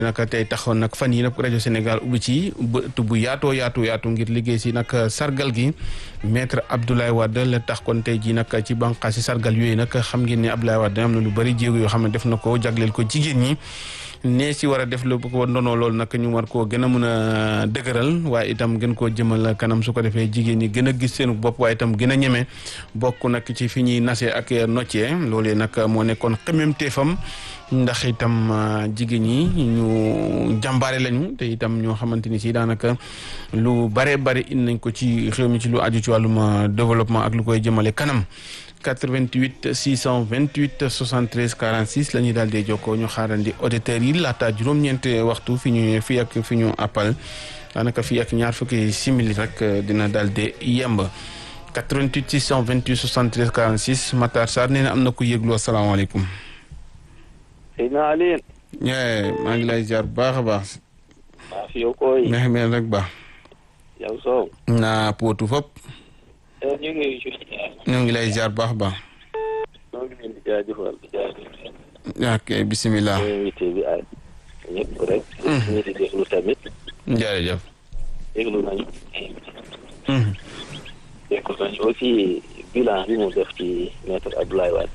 naka tey taxoon nag fan yi nag rajo Sénégal ubbi ci bët bu yaatoo yaatu yaatu ngir liggéey si nag sargal gi maître Abdoulaye Wade la tax kon tey jii nag ci bànqaas si sargal yooyu nag xam ngeen ne Abdoulaye Wade am na lu bëri jéego yoo xam ne def na ko jagleel ko jigéen ñi ne si war a def lu ko ndonoo loolu nag ñu war koo gën a mën a dëgëral waaye itam gën koo jëmal kanam su ko defee jigéen ñi gën a gis seen bopp waaye itam gën a ñeme bokk nag ci fi ñuy nasee ak noccee loolee nag moo nekkoon xememteefam ndax itam jigéen ñi ñu jàmbaare lañu te itam ñoo xamante ni si daanaka lu bare bare indi nañ ko ci réew mi ci lu aju ci wàllum développement ak lu koy jëmale kanam 88 628 73 46 la ñuy daal di jokkoo ñu xaarandi auditeurs yi laata juróom-ñeent waxtu fi ñu fii ak fi ñu appal daanaka fii ak ñaar fukki simili rek dina daal di yemb 88 628 73 46 Matar Sarr nee na am na ku yëglu asalaamaaleykum. Seydina Alioune. maa ngi lay ziar bu baax a baax. maa fi yow koy. neex mel rek baax. yow Sow. naa pootu fop. ñu ngi ñoo ngi lay ziar bu baax a baax. ñoo ngi leen di jaajëfal di jaajëfal. ok bisimilah. invité bi ak ñëpp rek. ñi di déglu tamit. jërëjëf. déglu nañu. déglu nañu aussi bilan bi mu def ci maître Abdoulaye Wade.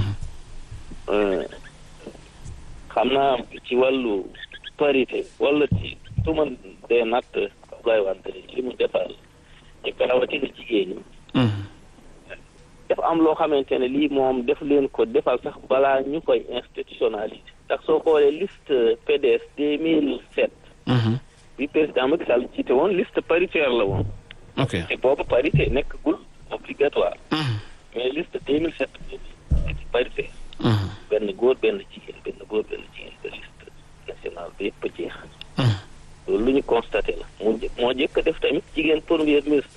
xam naa ci wàllu parité wala ci su ma dee natt Abdoulaye Wade li mu defal ñu ko rawatina jigéen ñi. dafa am loo xamante ne lii moom def leen ko defal sax balaa ñu koy institutionnaliser. ndax soo xoolee liste PDS deux mille sept. bi président Macky Sall jiite woon liste paritaire la woon. ok te boobu parité nekkagul obligatoire. mais liste deux mille sept c'était parité. benn góor benn jigéen benn góor benn jigéen ba liste nationale bi yëpp a jeex. loolu lu ñu constaté la mu moo jëkk def tamit jigéen premier ministre.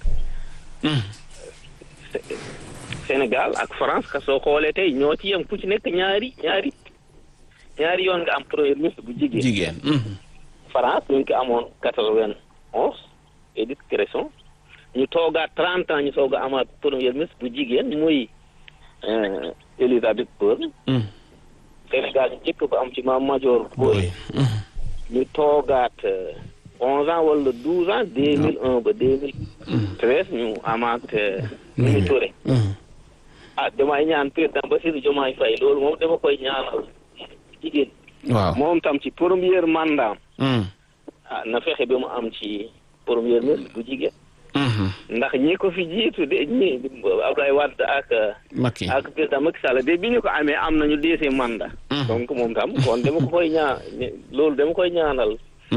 Sénégal ak France ka soo xoolee tey ñoo ci yem ku ci nekk ñaari ñaari ñaari yoon nga am premier ministre bu jigéen. jigéen. France ñu ngi ko amoon quatre-vingt-onze Édith Cresson ñu toogaat trente ans ñu soog a amaat premier ministre bu jigéen muy Elisabeth Borne. Sénégal ñu njëkk ba am ci Mame Madior Boye. ñu toogaat onze ans wala douze ans deux mille un ba deux mille treize ñu amaat Mimi Touré. ah damay ñaan président Bassirou Diomaye Faye loolu moom dama koy ñaanal jigéen. waaw moom tam ci premier mandat ah na fexe ba mu am ci premier ministre bu jigéen. ndax ñi ko fi jiitu de ñi Abdoulaye Wade ak. Macky ak président Macky Sall de bi ñu ko amee am nañu deuxième mandat. donc moom tam kon dama ko koy ñaa loolu dama koy ñaanal.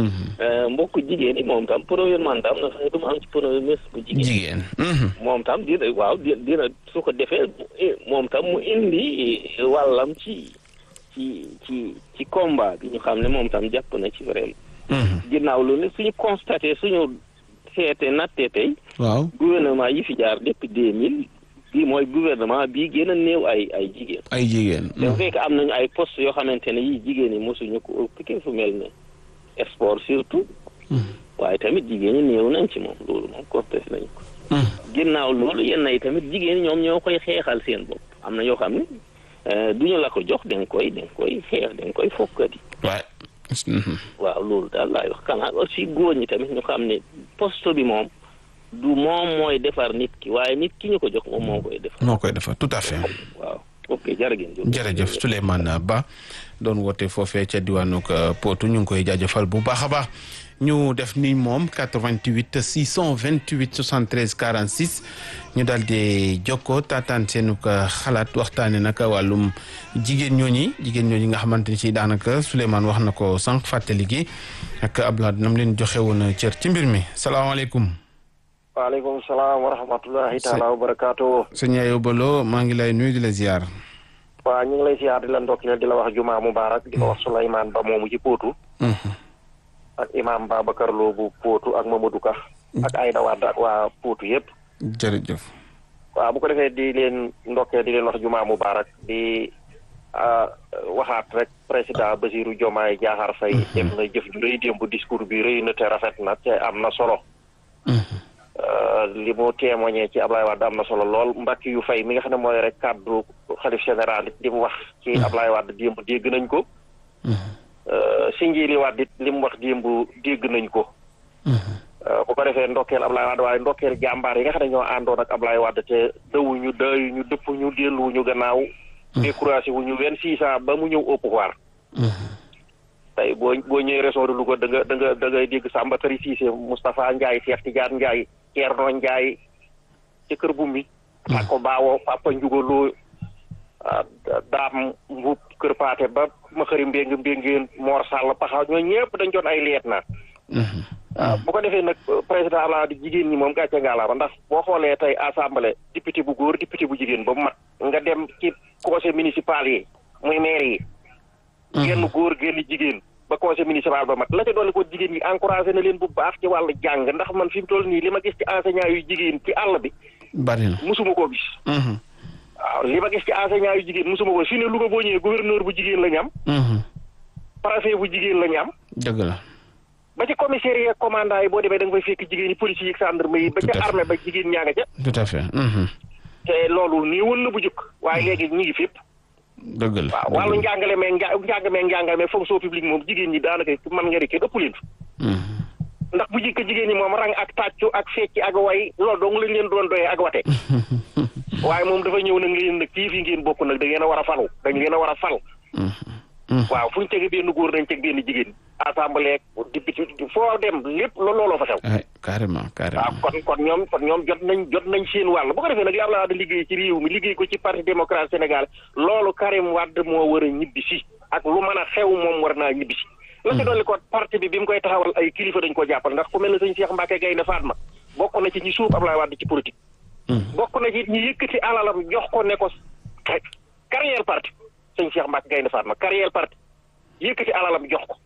mbokk jigéen yi moom tam premier mandat am na fexe ba mu am ci premier ministre bu jigéen. jigéen. moom tam dina waaw dina su ko defee moom tam mu indi wàllam ci ci ci ci combat bi ñu xam ne moom tam jàpp na ci vraiment. ginnaaw loolu suñu constaté suñu seete nattee tey. waaw gouvernement yi fi jaar depuis deux mille bii mooy gouvernement bii gën a néew ay ay jigéen. ay jigéen. dafa fekk am nañu ay postes yoo xamante ne yii jigéen ñi mosuñu ko occupé fu mel ne sport surtout. waaye tamit jigéen ñi néew nañ ci moom loolu moom constaté nañu ko. ginnaaw loolu yenn yi tamit jigéen ñi ñoom ñoo koy xeexal seen bopp am na yoo xam ne duñu la ko jox da nga koy da nga koy xeex da nga koy fokkati. waay. waaw loolu daal laay wax xanaa aussi góor ñi tamit ñu xam ne poste bi moom du moom mooy defar nit ki waaye nit ki ñu ko jox moom moo koy defar. moo koy defar tout à fait. waaw ok jërëjëf. jërëjëf Souleymane Ba doon woote foofee ca diwaanu Potou ñu ngi koy jaajëfal bu baax a baax ñu def ni moom 88 628 73 46 ñu daal di jokkoo taataan seenu xalaat waxtaanee nag wàllum jigéen ñooñi jigéen ñooñi nga xamante ni si daanaka Souleymane wax na ko sànq fàttali gi ak Abdoulaye nam leen joxe woon cër ci mbir mi salaamaaleykum. waaleykum salaam wa rahmatullahi taala wa barakaatu. sëñ Ayo Balo maa ngi lay nuyu di la ziar. waaw ñu ngi lay ziar di la ndokkeel di la wax jumaa mubarak di ko wax Souleymane Ba moomu ci Potou. ak imam Babacar Lo bu Potou ak Mamadou Ka. ak Aïda Wade ak waa Potou yëpp. jërëjëf. waaw bu ko defee di leen ndokkeel di leen wax jumaa mubarak di waxaat rek président Basirou Diomaye Diakhar Faye. def na jëf ju rëy démb discours bi rëy na te rafet na te am na solo. li mu témoigné ci Ablaye Wade am na solo lool mbakki yu fay mi nga xam ne mooy rek kàddu xalif général it di mu wax ci Ablaye Wade démb dégg nañ ko si njiili waat it li mu wax démb dégg nañ ko. bu ko defee ndokkeel Ablaye Wade waaye ndokkeel jàmbaar yi nga xam ne ñoo àndoon ak Ablaye Wade te dawuñu dayuñu dëppuñu delluwuñu gannaaw. découragé wuñu vingt-six ans ba mu ñëw au pouvoir. tey boo boo ñëwee région de Louga da nga da nga da ngay dégg Samba Tari Cissé Moustapha Ndiaye Cheikh Tidiane Ndiaye Thierno Ndiaye ci kër bu mi. Pako Baawo Papa Ndiougaloo Daam Mbuub Kër Paate ba ma xëri mbéng mbéngeen Mor Sall Paxaw ñoo ñëpp dañ doon ay liet na waaw bu ko defee nag président Abdoulaye Wade jigéen ñi moom gàcce ngaalaama ndax boo xoolee tey assemblée député bu góor député bu jigéen ba mu mat nga dem ci conseil municipal yi muy maire yi. genn góor genn jigéen ba conseil municipal ba mat la ca dolli ko jigéen ñi encouragé na leen bu baax ci wàllu jàng ndax man fi mu toll nii li ma gis ci enseignant yu jigéen ci àll bi. bari na musuma koo gis. waaw li ma gis ci enseignant yu jigéen musuma ko fi ne Louga boo ñëwee gouverneur bu jigéen la ñu am. préfet bu jigéen la ñu am. dëgg la. ba ci commissariat commandant yi boo demee da nga fay fekk jigéen yi policiers yi gendarme yi ba ca armée ba jigéen ñaa nga ca. tout à fait. te loolu nii woon na bu jëkk waaye léegi ñu ngi fépp. dëgg la waaw wàllu njàngale meeg nja njàng meeg njàngale meeg fonction publique moom jigéen ñi daanaka mën nga rek ëpp leen ndax bu jikko jigéen ñi moom rang ak tàccu ak fecc ak way loolu dong lañ leen doon doyee ak wate waaye moom dafa ñëw nag ngeen nag kii fi ngeen bokk nag da ngeen a war a falu dañ leen a war a fal waaw fu ñu tege benn góor dañ teg benn jigéen assemblée député foo dem lépp looloo fa xew ay carrément carrément waaw kon kon ñoom kon ñoom jot nañ jot nañ seen wàll bu ko defee nag li Abdoulaye Wade liggéey ci réew mi liggéey ko ci parti démocrate Sénégal loolu Karim Wade moo war a ñibbi si ak lu mën a xew moom war naa ñibbi si la ci dolli ko parti bi bi mu koy taxawal ay kilifa dañ ko jàppal ndax ku mel ne sëñ Cheikh Mbacke Gaynde Fatma bokk na ci ñi suuf Abdoulaye Wade ci politique bokk na ci ñi yëkkati alalam jox ko ne ko carrière parti sëñ Cheikh Mbacke Gaynde Fatma carrière parti yëkkati alalam jox ko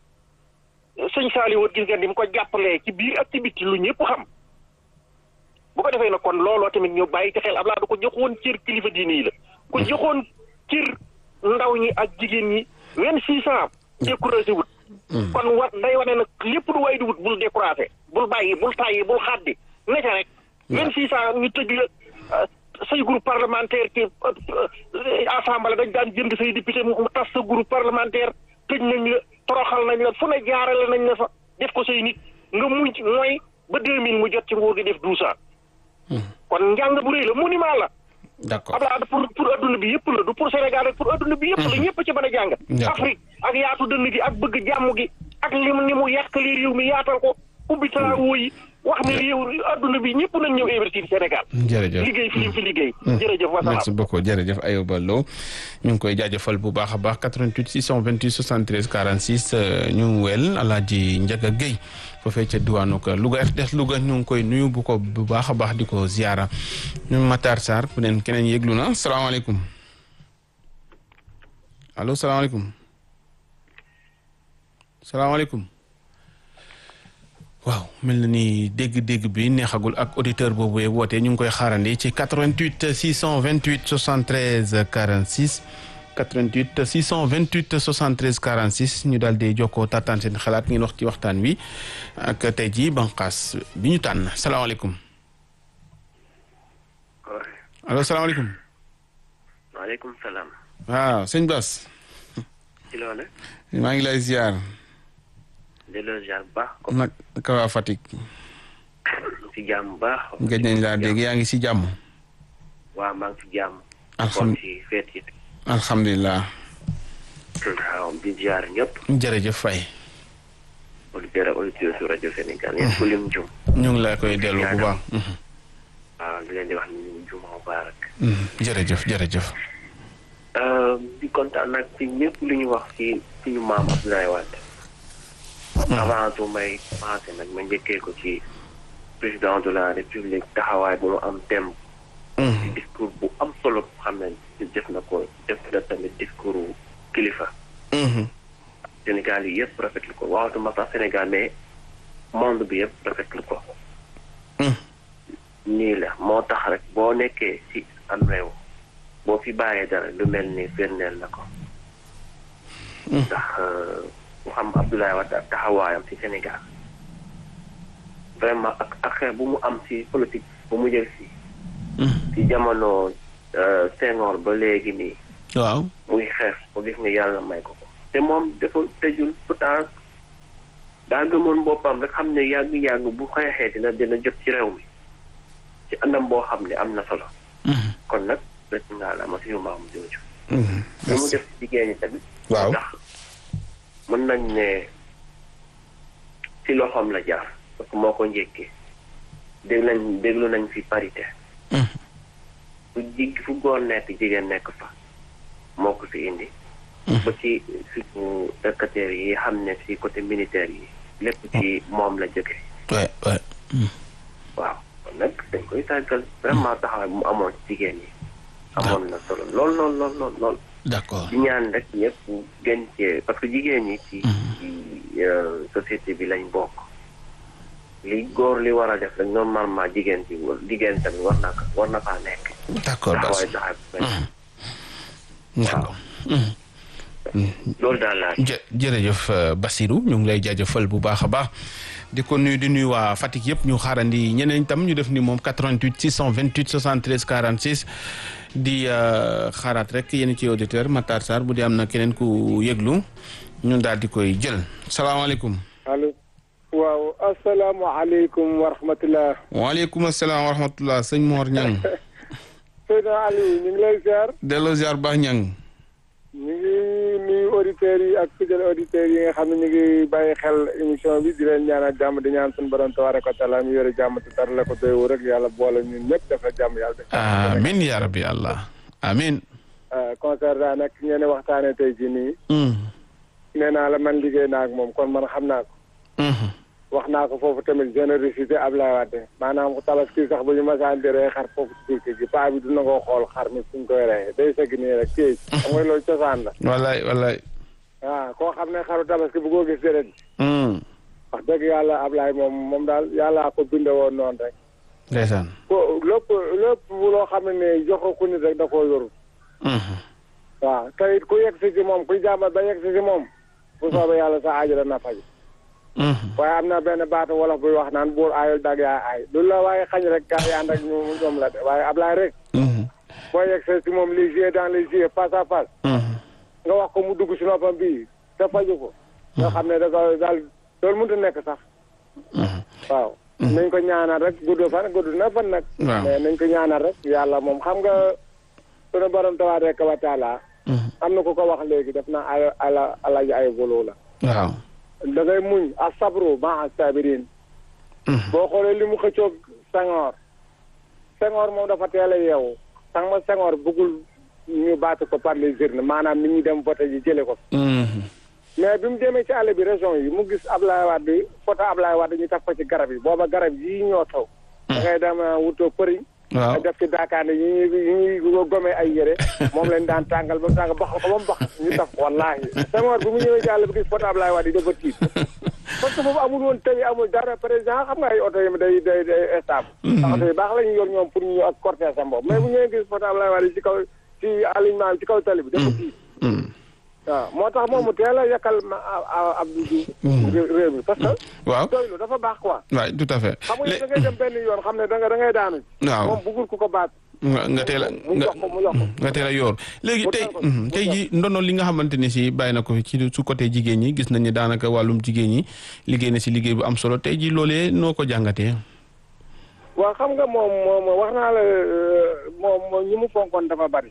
sëñ Saliou gis nga ni mu ko jàppalee ci biir ak ci bitti lu ñëpp xam bu ko defee nag kon looloo tamit ñu bàyyi ci xel Abdoulaye du ko joxoon cër kilifa diine yi la ko joxoon cër ndaw ñi ak jigéen ñi vingt six ans découragé wut kon war day wane nag lépp lu way di wut bul découragé bul bàyyi bul tàyyi bul xaddi ne ca rek vingt six ans ñu tëj la say groupe parlementaire ci assemblée dañ daan jënd say député mu tas sa groupe parlementaire tëj nañ la toroxal nañ la fu ne jaarale nañ la fa def ko say nit nga muñ mooy ba deux mille mu jot ci nguur gi def douze ans kon njàng bu rëy la monument la d'accord Abdoulaye pour pour adduna bi yëpp la du pour Sénégal rek pour adduna bi yëpp la ñëpp ci mën a jàng Afrique ak yaatu dënn gi ak bëgg jàmm gi ak li mu ni mu yàqali réew mi yaatal ko ubbi travaux yi wax ne réew adduna bi ñëpp nañ ñëw investir Sénégal jërëjëf liggéey fi lim fi liggéey jërëjëf wasalaam merci beaucoup jërëjëf Ayoba Lo ñu ngi koy jaajëfal bu baax a baax 88 628 73 46 ñu wel Alaaji Njaga Guèye foofee ca diwaanu ko Louga RTS Louga ñu ngi koy nuyu bu ko bu baax a baax di ko ziara ñu Matar Sarr bu neen keneen yëglu na salaamaaleykum allo salaamaaleykum salaamaaleykum waaw mel na ni dégg-dégg bi neexagul ak auditeur boobu woote ñu ngi koy xaarandi ci 88 628 73 46 88 628 73 46 ñu daal di jokkoo taataan seen xalaat ngeen wax ci waxtaan wi ak tey jii banqaas bi ñu tànn salaamaaleykum. allo salaamaaleykum. waaleykum salaam. waaw sëñ Bas. ci loolu. maa ngi lay ziar. delloo ziar bu baax. nag ka waa Fatick. ci jàmm bu baax. gëj nañ laa dégg yaa ngi si jàmm. waaw maa ngi ci jàmm. alxam ci feet yi. alhamdulilah. waaw di ziar ñëpp. jërëjëf Faye. auditeurs ak auditrices su rajo Sénégal yëpp ku lim jum. ñu ngi la koy dellu bu baax. waaw di leen di wax ni ñu juma mubaarak. jërëjëf jërëjëf. di kontaan nag ci ñëpp lu ñu wax ci suñu maam Abdoulaye Wade. avant tout may commencé nag ma njëkkee ko ci président de la république taxawaay bu mu am thème. ci discours bu am solo xam ne def na ko def na tamit discours kilifa. Sénégal yi yëpp rafetlu ko waxatuma sax Sénégal mais monde bi yëpp rafetlu ko. nii la moo tax rek boo nekkee ci am réew boo fi bàyyee dara lu mel ni firndeel na ko. ndax mu xam Abdoulaye Wade ak taxawaayam ci Sénégal vraiment ak ak xeex bu mu am ci politique bu mu jël ci. ci jamono Senghor ba léegi nii. waaw muy xeex ba gis nga yàlla may ko ko. te moom dafa tëjul pourtant daa gëmoon boppam rek xam ne yàgg-yàgg bu xeexee dina dina jot ci réew mi ci anam boo xam ne am na solo kon nag rek ngaa la ma suñu maam jooju li mu def ci jigéen ñi tamit waaw ndax mën nañ ne ci loxoom la jaar parce que moo ko njëkkee dégg nañ déglu nañ fi parité fu jig fu góor nekk jigéen nekk fa moo ko fi indi ba ci suñu dëkkateer yi xam ne ci côté militaire yi lépp ci moom la jóge ouais ouais waaw kon nag dañ koy tàggal vraiment taxawaay bu mu amoon ci jigéen ñi amoon na solo lool lool lool lool lool d'accord di ñaan rek ñëpp gën cee parce que jigéen ñi ci ci euh, société bi lañ bokk li góor li war a def rek normalement jigéen ci jigéen tamit war na ko war na faa nekk d'accord Bass taxawaay taxawaay bu mel d'accord loolu daal laa jë jërëjëf euh, Bassirou ñu ngi lay jaajëfal bu baax a baax di ko nuyu di nuyu waa Fatick yëpp ñu xaarandi ñeneen tam ñu def ni moom 88 628 73 46 di euh, xaaraat rek yéen ci auditeur Matar Sarr bu dee am na keneen ku yëglu ñun daal di koy jël salaamaaleykum. allo waaw asalaamaaleykum wa rahmatulah. waaleykum salaam wa rahmatulah sëñ Mor Niang. Seydina Aliou ñu ngi lay ziar. delloo ziar baax Niang. ñu ngi nuyu auditeurs yi ak fidèles auditeurs yi nga xam ne ñu ngi bàyyi xel émission bi di leen ñaanal jàmm di ñaan suñu borom tabaaraka wa taala mi yore jàmm te dara la ko doy wu rek yàlla boole ñun ñëpp def na jàmm yàlla def. amiin yaa rabbi allah amiin. concernant nag ngeen waxtaanee tey jii nii. nee naa la man liggéey naa ak moom kon man xam naa ko. wax naa ko foofu tamit générosité Ablaye Wade maanaam tabaski sax bu ñu masaan di rey xar foofu ci biir gi paa bi dina ko xool xar mi suñ koy reyee day sëgg nii rek téye xam nga loolu cosaan la. wallaay wallaay. waaw koo xam ne xaru tabaski bu ko gis déret wax dëgg yàlla Ablaye moom moom daal yàllaa ko binde woon noonu rek. ndeysaan. ko lépp lépp loo xam ne jox ko nit rek da koo yorul. waaw te it ku yegg si ci moom kuy jàmbat ba yegg si ci moom. bu soobee yàlla sa aajo dana faj. waaye am na benn baatu wolof buy wax naan buur aayul dag yaa aay lu la waaye xañ rek gaa yi ànd ak ñu ñoom la de waaye Ablaye rek. boo yegg si moom les yeux dans les yeux face à face. nga wax ko mu dugg si noppam bii te faju ko. nga xam ne da ko daal loolu mënut a nekk sax. waaw. nañ ko ñaanal rek gudd fan gudd na fan nag. waaw mais nañ ko ñaanal rek yàlla moom xam nga sunu borom tabaaraka rek wa taala am na ku ko wax léegi def naa ay ala alaji ay volo la. waaw. da ngay muñ a sabru ma sabirin boo xoolee li mu xëccoog Senghor Senghor moom dafa teel a yeewu sax ma Senghor bëggul ñu baatu ko par les urnes maanaam nit ñi dem voté ji jële ko mais bi mu demee ci àll bi région yi mu gis Ablaye Wade bi photo Ablaye Wade ñu taf ko ci garab yi booba garab yi ñoo taw da ngay dem wutoo përiñ waaw def ci daakaande yi ñuy yi ñuy gomee ay yére moom lañ daan tàngal ba mu tàngal bax ko ba mu bax ñu taf wallaahi Senghor bi mu ñëwee ci àll bi gis photo Ablaye Wade yi dafa tiit parce que foofu amul woon tëli amul dara président xam nga ay oto yi day day day stable oto yi baax la ñu yor ñoom pour ñu ñëw ak cortège sa bopp mais bu ñëwee gis photo Ablaye Wade yi ci kaw ci alignement bi ci kaw tali bi dafa tiit waaw moo tax moom mu teel a yàkkal ma Abdou Diouf réew mi parce que waaw doylu dafa baax quoi waay tout à fait. xam nga da ngay dem benn yoon xam ne da nga da ngay daanu waaw moom bëggul ku ko baat nga nga teel a mu nga jox ko mu jox ko nga teel a yoor léegi Mu tey jox ko, mu tey jox ji ndono li nga xamante ne si bàyyi na ko fi ci su côté jigéen ñi gis nañ ne daanaka wàllum jigéen ñi liggéey na si liggéey bu am solo tey ji loolee noo ko jàngatee. waaw xam nga moom moom wax naa la moom moom ñi mu fonkoon dafa bari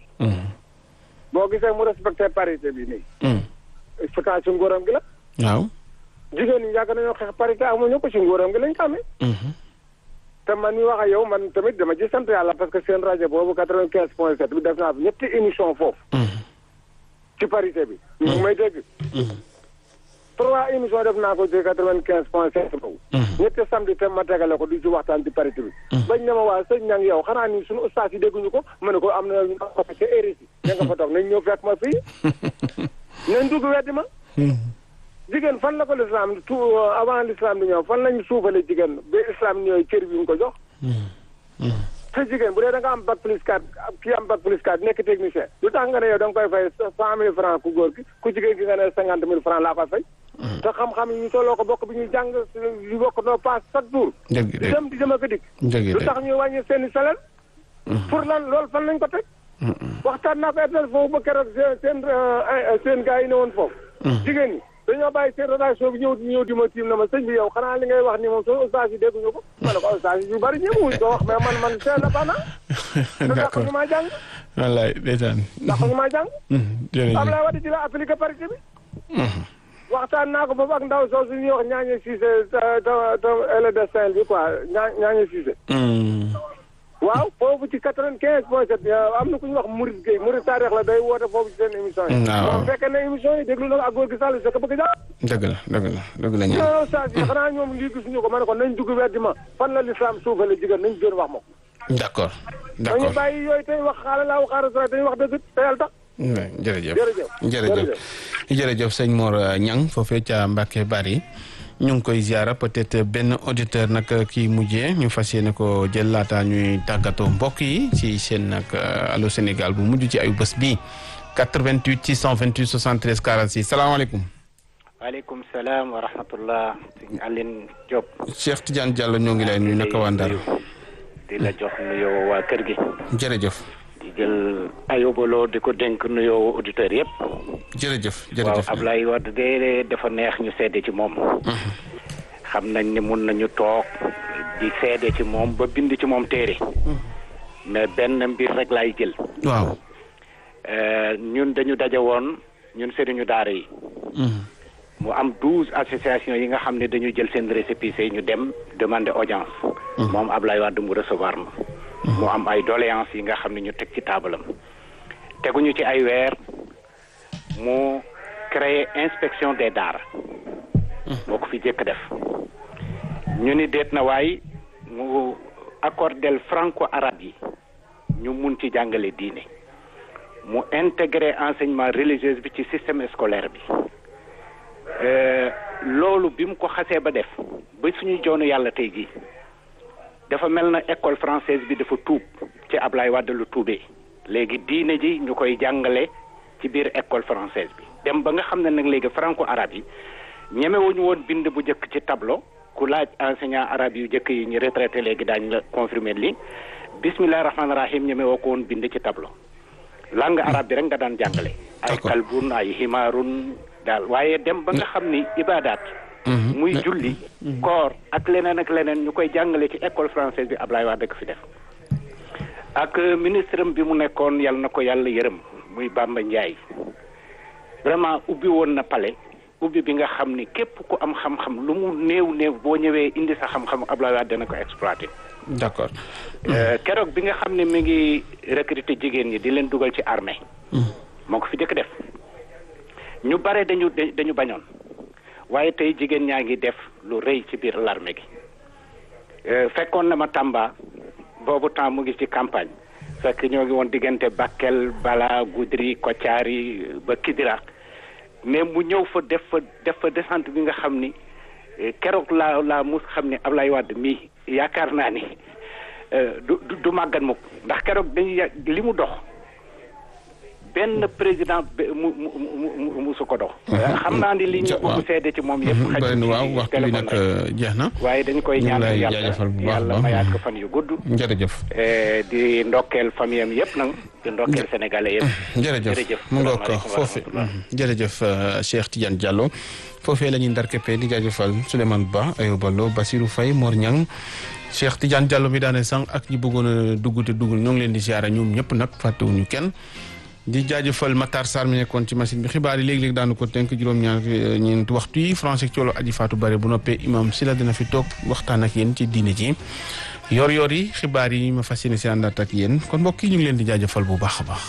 boo gisee mu respecté parité bi nii pourtant ci nguuram gi la waaw. jigéen ñi yàgg nañoo xeex parité amuñu ko ci nguuram gi lañ ko amee te man mi wax ak yow man tamit dama ci sant yàlla parce que seen rajo boobu quatre-vingt-quinze point sept bi def naa fi ñetti émission foofu ci parité bi ñu ngi may dégg trois émission def naa ko ci quatre-vingt-quinze point sept boobu ñetti samedi te ma tegale ko di ci waxtaan ci parité bi bañ ne ma waa sëñ ñang yow xanaa ni suñu ustaas yi dégguñu ko ma ne ko am na ñu ko ca RSI ña nga fa toog nañ ñëw fekk ma fii nañ dugg weddi ma jigéen fan la ko l'islam tout avant l'islam di ñëw fan lañu suufale jigéen ba islam ñëwee cër bi ñu ko jox te jigéen bu dee da nga am bac plus 4 kii am bac plus 4 nekk technicien lu tax nga ne yow da nga koy fay cent mille francs ku góor ki ku jigéen ki nga ne cinquante mille francs laa koy fay te xam-xam yi ñu tolloo ko bokk bi ñuy jàng yu bokk noo paas chaque jour dëgg di dëgg dem di dem ak a dikk dëgg lu tax ñuy wàññi seen i salaire pour lan loolu fan lañ ko teg waxtaan naa ko etel foofu ba keroog seen seen seen gars yi ne woon foofu jigéen ñi dañoo bàyyi seen relation bi ñëw ñëw di ma tiim na ma sëñ bi yow xanaa li ngay wax ni moom soo ustaas yi dégguñu ko ma ne ko ustaas yi yu bari ñëwuñ ko wax mais man man c'est indépendant te ndax d'accord ñu maa jàng wallaay ndeysaan ndax ñu maa jàng jërëjëf Ablaye Wade ci la appliqué parité bi waxtaan naa ko foofu ak ndaw soosu ñuy wax ñaañe Cissé te te te ele de Saint bi quoi ñaa ñaañe Cissé waaw foofu ci quatre-vingt-quinze point sept am na ku ñu wax Maurice Gueye Maurice Taarix la day woote foofu ci seen émission yi waaw. moom fekkee ne émission yi déglu na ko ak góor gi Sall sa ko bëgg jàpp dëgg la dëgg la dëgg la ñaan non saa si xanaa ñoom lii gisuñu ko ma ne ko nañ dugg weddi ma fan la l'islam suufale jigéen nañ gën wax ma ko d'accord dañu d'accord bàyyi yooyu tey wax xaala laa waxaara sa dañuy wax dëgg te yàlla tax Ouais, jërëjëf Jërëjëf. jërëjëf jërëjëf sëñ Mor Ñang foofee ca Mbacke Bari ñu ngi koy ziara peut-être benn auditeur nag kii mujjee ñu fas yéene ko jël laata ñuy tàggatoo mbokk yi ci seen nag Allô Sénégal bu mujj ci ayu bés bi 88 628 73 46 salaamaaleykum waaleykum salaam wa rahmatullah sëñ Aline Diop Cheikh Tidiane Diallo ñoo ngi lay nuyu naka waa Ndar di la jox nuyoo waa kër gi jërëjëf di jël ayobaloo di ko dénk nuyoo auditeurs yëpp jërëjëf waaw jërëjëf Ablaye Wade de dafa neex ñu seede ci moom xam nañ ni mun nañu toog di seede ci moom ba bind ci moom téere mais benn mbir rek laay jël waaw Euh, ñun dañu daje woon ñun sëriñu daara yi mu am douze associations yi nga xam ne dañu jël seen récépissé ñu dem demander audience moom Ablaye Wade mu recevoir ma mu am ay doléances yi nga xam ne ñu teg ci taabalam teguñu ci ay weer mu créer inspection des daara moo ko fi jëkk def ñu ni déet na waay mu accordel franco arabe yi ñu mun ci jàngale diine mu intégrer enseignement religieux bi ci système scolaire bi Euh, loolu bi mu ko xasee ba def ba suñu joonu yàlla tey jii dafa mel na école française bi dafa tuub ci Ablaye Wade lu tuubee léegi diine ji ñu koy jàngale ci biir école française bi dem ba nga xam ne nag léegi franco arabe yi ñemewuñu woon bind bu njëkk ci tableau ku laaj enseignant arabe yu njëkk yi ñu retraité léegi daañu la confirmer li bismillahi rahmaani rahim ñemewoo ko woon bind ci tableau langue arabe bi rek nga daan jàngale ay D'accord. kalbun ay himaarun daal waaye dem ba nga xam ni ibadaat muy julli koor ak leneen ak leneen ñu koy jàngale ci école française bi Ablaye Wade ko fi def ak euh, ministre am bi mu nekkoon yal na ko yàlla yërëm muy Bamba Ndiaye vraiment ubbi woon na palais ubbi bi nga xam ni képp ku am xam-xam lu mu néew néew boo ñëwee indi sa xam-xam Ablaye Wade dana ko exploité d'accord Euh, keroog bi nga xam ne mi ngi recruter jigéen ñi di leen dugal ci armée moo ko fi jëkk def ñu bare dañu da- dañu bañoon waaye tey jigéen ñaa ngi def lu rëy ci biir l'armée gi Euh, fekkoon na ma Tamba boobu temps mu ngi ci campagne fekk ñoo ngi woon diggante Bakel Bala Goudiri Kotiari ba Kidira mais mu ñëw fa def fa def fa descente bi nga xam ni eh, keroog laa laa mus xam ne Ablaye Wade mii yaakaar naa ni eh, du du du màggat mukk ndax keroog dañuy ya- li mu dox benn président be- mu mu mu mu musu ko dox. xam naa ni li ñu waaw. bëgg seede ci moom yëpp. xajul bëri na ci waaw waxtu bi téléphone nag rek. jeex na waaye dañu koy ñu ngi ñaan lay yàlla jaajëfal bu baax a yàlla baax. mayaat ko fan yu gudd. jërëjëf Eh, di ndokkeel famille am yëpp nag di ndokkeel sénégalais yëpp. jërëjëf jërëjëf mu ngoog ko salaamaaleykum wa foofu rahmatullah. jërëjëf euh, Cheikh Tidiane Diallo foofee la ñuy ndarkeppee di jaajëfal Souleymane Ba Ayoba Lo Basirou Faye Mor Niang Cheikh Tidiane Diallo mi daane sànq ak ñi bëggoon a dugg te duggul ñoo ngi leen di siyaare ñoom ñëpp nag fàttewuñu kenn di jaajëfal Matar Sarr mi nekkoon ci machine bi xibaar yi léegi-léegi daanu ko tënk juróom-ñaar ñeenti waxtu yi français ak coolo aji faatu bare bu noppee imam si la dina fi toog waxtaan ak yéen ci diine ji yor yor yi xibaar yi ma fas yéene si àndaat ak yéen kon mbokk yi ñu ngi leen di jaajëfal bu baax a baax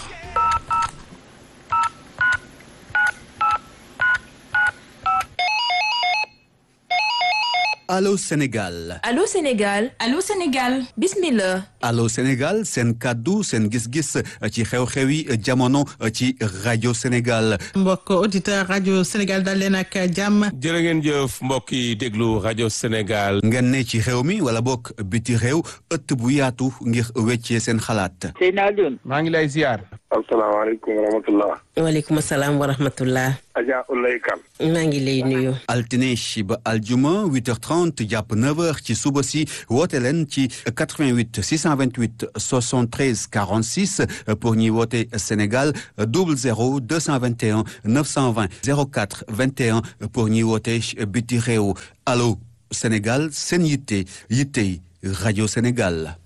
Allô Sénégal Allô Sénégal Allô Sénégal bismillah Allô Sénégal seen kàddu seen gis-gis ci xew-xewi jamono ci rajo Sénégal mbokk auditeur rajo Sénégal dal leen ak jàmm jërë ngeen jëf mbokk yi déglu rajo Sénégal. ngeen ne ci réew mi wala bokk biti réew ëtt bu yaatu ngir weccee seen xalaat maa ngi lay ziar asalaamaaleykum wa rahmatullah waaleykum salaam wa rahmatullah Adja Ulay Kan maa ngi lay nuyu altine ba aljuma 8h30 jàpp 9h ci suba si woote leen ci 88 600 828 73 46 pour ñi woote Sénégal 00 221 920 04 21 pour ñi woote biti réew allo Sénégal seen yitte yitte rajo Sénégal.